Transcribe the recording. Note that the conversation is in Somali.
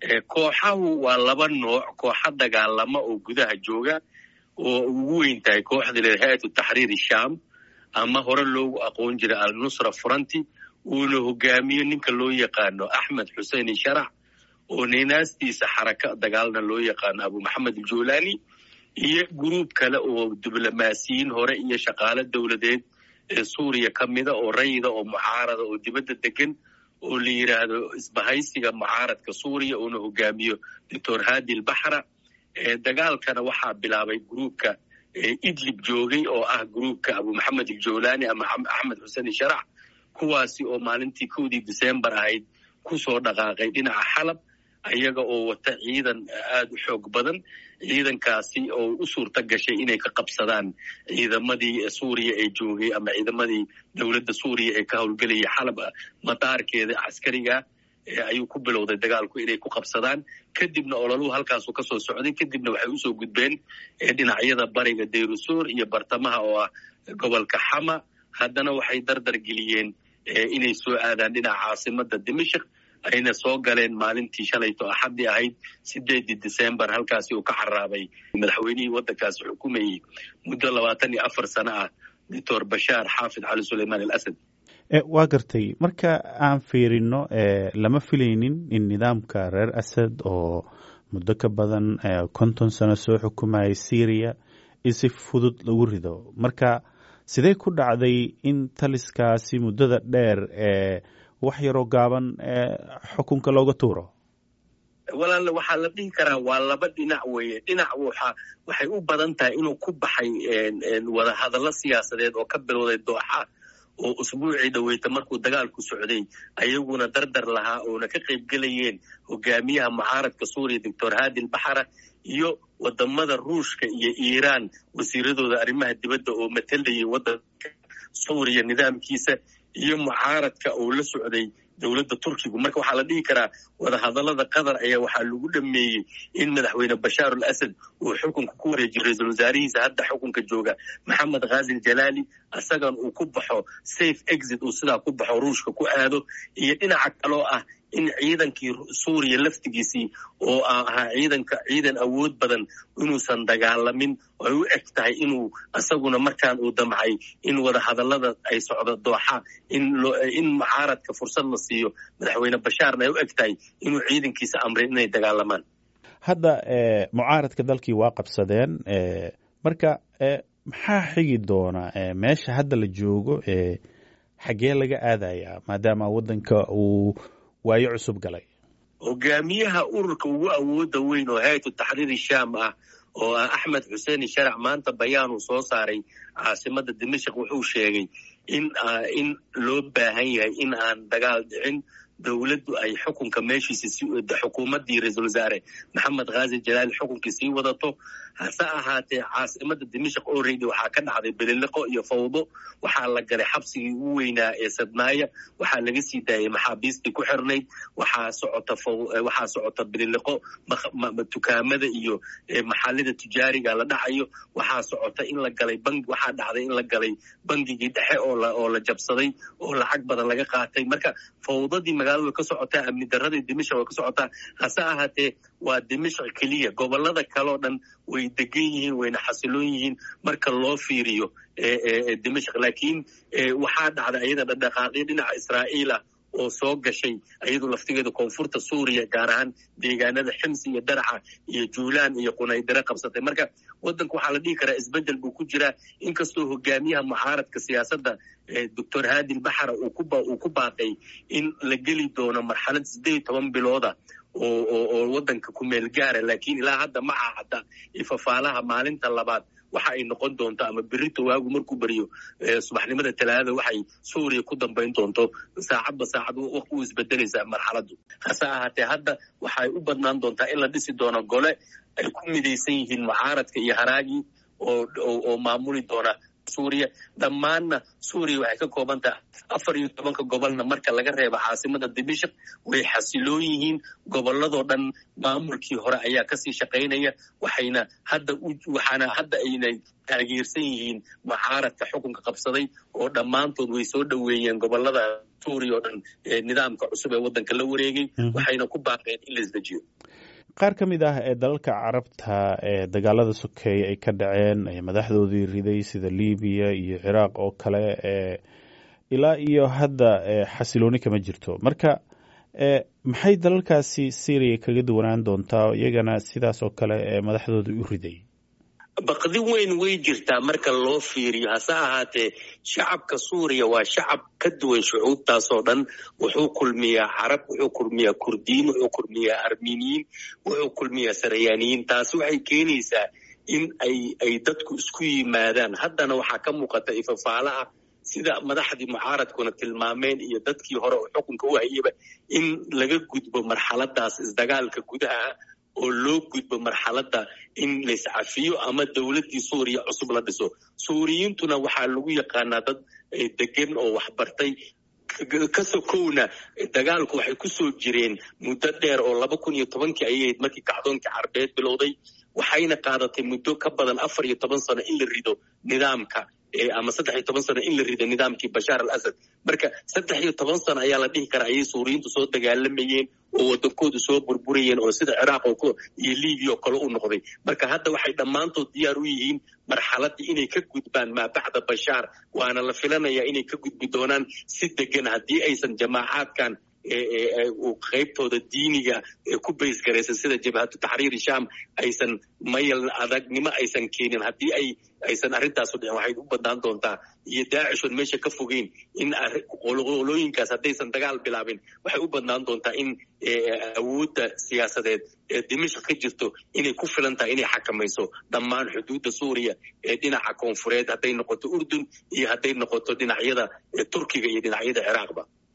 kooxahu waa laba nooc kooxa dagaalama oo gudaha jooga oo ugu weyn tahay kooxda le hay-atu taxriir sham ama hore loogu aqoon jiray al-nusra furanti uuna hogaamiyo ninka loo yaqaano axmed xusein sharax oo ninaastiisa xaraka dagaalna loo yaqaano abu maxamed aljulani iyo gruub kale oo diblomaasiyiin hore iyo shaqaale dowladeed ee suuriya ka mida oo rayida oo mucaarada oo dibadda degan oo la yidhaahdo isbahaysiga mucaaradka suuriya uuna hogaamiyo doctor hadi albaxra dagaalkana waxaa bilaabay gruubka idlib joogay oo ah gruubka abu maxamed aljulani ama axmed xusein sharax kuwaasi oo maalintii kowdii december ahayd kusoo dhaqaaqay dhinaca xalab ayaga oo wata ciidan aada u xoog badan ciidankaasi oo u suurta gashay inay ka qabsadaan ciidamadii suuriya ee joogay ama ciidamadii dowladda suuriya ee ka howlgelayay xalab madaarkeeda caskariga ayuu ku bilowday dagaalku inay ku qabsadaan kadibna ololuhu halkaasu kasoo socday kadibna waxay usoo gudbeen dhinacyada bariga dayrusuur iyo bartamaha oo ah gobolka xama haddana waxay dardar geliyeen inay soo aadaan dhinaca caasimada dimashik ayna soo galeen maalintii shalayto axaddii ahayd sideedii december halkaasi uu ka xaraabay madaxweynihii waddankaasi xukumayey muddo labaatan iyo afar sano ah doctor bashaar xaafid cali suleyman al asad waa gartay marka aan fiirino lama filaynin in nidaamka reer asad oo muddo ka badan konton sano soo xukumayay syriya in si fudud lagu rido marka sidee ku dhacday in taliskaasi muddada dheer ee wax yaroo gaaban xukunka looga tuuro walaal waxaa la dhihi karaa waa laba dhinac weeye dhinac waxa waxay u badan tahay inuu ku baxay wada hadallo siyaasadeed oo ka bilowday dooxa oo usbuucii dhaweyta markuu dagaalku socday ayaguna dardar lahaa oona ka qaybgelayeen hogaamiyaha mucaaradka suuriya doctor hadi albaxra iyo wadamada ruushka iyo iiraan wasiiradooda arrimaha dibadda oo matalayay waddanka suuriya nidaamkiisa iyo mucaaradka oo la socday dowladda turkigu marka waxaa la dhihi karaa wadahadallada qatar ayaa waxaa lagu dhameeyey in madaxweyne bashaar al asad uu xukunka ku wareejiyo ra-iisul wasaarihiisa hadda xukunka jooga maxamed khazil jalaali isagan uu ku baxo safe exit uu sidaa ku baxo ruushka ku aado iyo dhinaca kaloo ah in ciidankii suuriya laftigiisii oo ahaa ciidanka ciidan awood badan inuusan dagaalamin ay u eg tahay inuu isaguna markaan uu damcay in wada hadallada ay socdo dooxa in mucaaradka fursad la siiyo madaxweyne bashaarna ay u eg tahay inuu ciidankiisa amray inay dagaalamaan hadda mucaaradka dalkii waa qabsadeen marka maxaa xigi doona meesha hadda la joogo xaggee laga aadayaa maadaama waddanka uu waayo cusub galay hogaamiyaha ururka ugu awooda weyn oo hay-atu taxriiri sham ah oo ah axmed xusein sharac maanta bayaanuu soo saaray caasimada dimashik wuxuu sheegay in in loo baahan yahay in aan dagaal dhicin dowladdu ay xukunka meeshiisa xukuumaddii ra-iisul wasaare maxamed khazil jalaali xukunkii sii wadato hase ahaatee caasimada dimashik oreydi waxaa ka dhacday beliliqo iyo fawdo waxaa la galay xabsigii ugu weynaa ee sadnaaya waxaa laga sii daayay maxaabiistii ku xirnayd waxaa socota waxaa socota beliliqo dukaamada iyo maxalida tujaariga la dhacayo waxaa socota in la galay bangi waxaa dhacday in la galay bangigii dhexe oo la oo la jabsaday oo lacag badan laga qaatay marka fawdadii magaalada way ka socotaa amni daradii dimashik way ka socotaa hase ahaatee waa dimashik keliya gobolada kaleo dhan way degan yihiin wayna xasiloon yihiin marka loo fiiriyo dimashik laakiin waxaa dhacday ayada dhadhaqaaqyo dhinaca israa'iila oo soo gashay ayadu laftigeeda koonfurta suuriya gaar ahaan deegaanada ximsi iyo daraca iyo juulaan iyo qunaydare qabsatay marka waddanka waxaa la dhihi karaa isbeddel buu ku jiraa inkastoo hogaamiyaha mucaaradka siyaasadda doctor hadi albaxra uu ku baaqay in la geli doono marxalad siddeed iyo toban bilooda oo waddanka ku meel gaara laakiin ilaa hadda ma ahada ifafaalaha maalinta labaad waxa ay noqon doonto ama berito waagu markuu beriyo subaxnimada talaadada waxay suuriya ku dambayn doonto saacadba saacad u isbedelaysaa marxaladdu hase ahaatee hadda waxay u badnaan doontaa in la dhisi doono gole ay ku midaysan yihiin mucaaradka iyo haraagii oo maamuli doona suuriya dhammaanna suuriya waxay ka kooban tahay afar iyo tobanka gobolna marka laga reebo caasimada dimashik way xasiloon yihiin gobolladoo dhan maamulkii hore ayaa kasii shaqaynaya waxayna hadda waxaana hadda aynay taageersan yihiin mucaaradka xukunka qabsaday oo dhammaantood way soo dhoweeyeen gobolada suuriya oo dhan nidaamka cusub ee waddanka la wareegay waxayna ku baaqeen in la isdejiyo qaar ka mid ah ee dalalka carabta ee dagaalada sokeeye ay ka dhaceen madaxdoodii riday sida libiya iyo ciraaq oo kale ilaa iyo hadda xasilooni kama jirto marka maxay dalalkaasi syriya kaga duwanaan doontaa iyagana sidaas oo kale madaxdooda u riday baqdi weyn way jirtaa marka loo fiiriyo hase ahaatee shacabka suuriya waa shacab ka duwan shucuubtaasoo dhan wuxuu kulmiyaa carab wuxuu kulmiyaa kurdiyiin wuxuu kulmiyaa armeniyiin wuxuu kulmiyaa sarayaaniyiin taasi waxay keenaysaa in ay ay dadku isku yimaadaan haddana waxaa ka muuqata ifafaala ah sida madaxdii mucaaradkuna tilmaameen iyo dadkii hore oo xukunka u hayaba in laga gudbo marxaladaas isdagaalka gudaha ah oo loo gudbo marxaladda in layscafiyo ama dowladdii suuriya cusub la dhiso suuriyiintuna waxaa lagu yaqaanaa dad degan oo waxbartay ka sokowna dagaalku waxay ku soo jireen muddo dheer oo laba kun iyo tobankii ayayd markii kacdoonkii carbeed bilowday waxayna qaadatay muddo ka badan afar iyo toban sano in la rido nidaamka ama saddex iyo toban sano in la rido nidaamkii bashaar al asad marka saddex iyo toban sano ayaa la dhihi karaa ayay suuriyiintu soo dagaalamayeen oo waddankoodu soo burburayeen oo sida ciraaq iyo libiya oo kale u noqday marka hadda waxay dhammaantood diyaar u yihiin marxaladdii inay ka gudbaan maa bacda bashaar waana la filanayaa inay ka gudbi doonaan si degan haddii aysan jamaacaadkan qaybtooda diiniga ku baysgaraysan sida jabhatu taxriiri sham aysan mayal adagnimo aysan keenin haddii ay aysan arrintaasu dhicin waxay u badnaan doontaa iyo daacishon meesha ka fogeyn in qolooyinkaas haddaysan dagaal bilaabin waxay u badnaan doontaa in awoodda siyaasadeed ee dimashq ka jirto inay ku filan tahay inay xakamayso dhammaan xuduudda suuriya ee dhinaca koonfureed hadday noqoto urdun iyo hadday noqoto dhinacyada turkiga iyo dhinacyada ciraaqba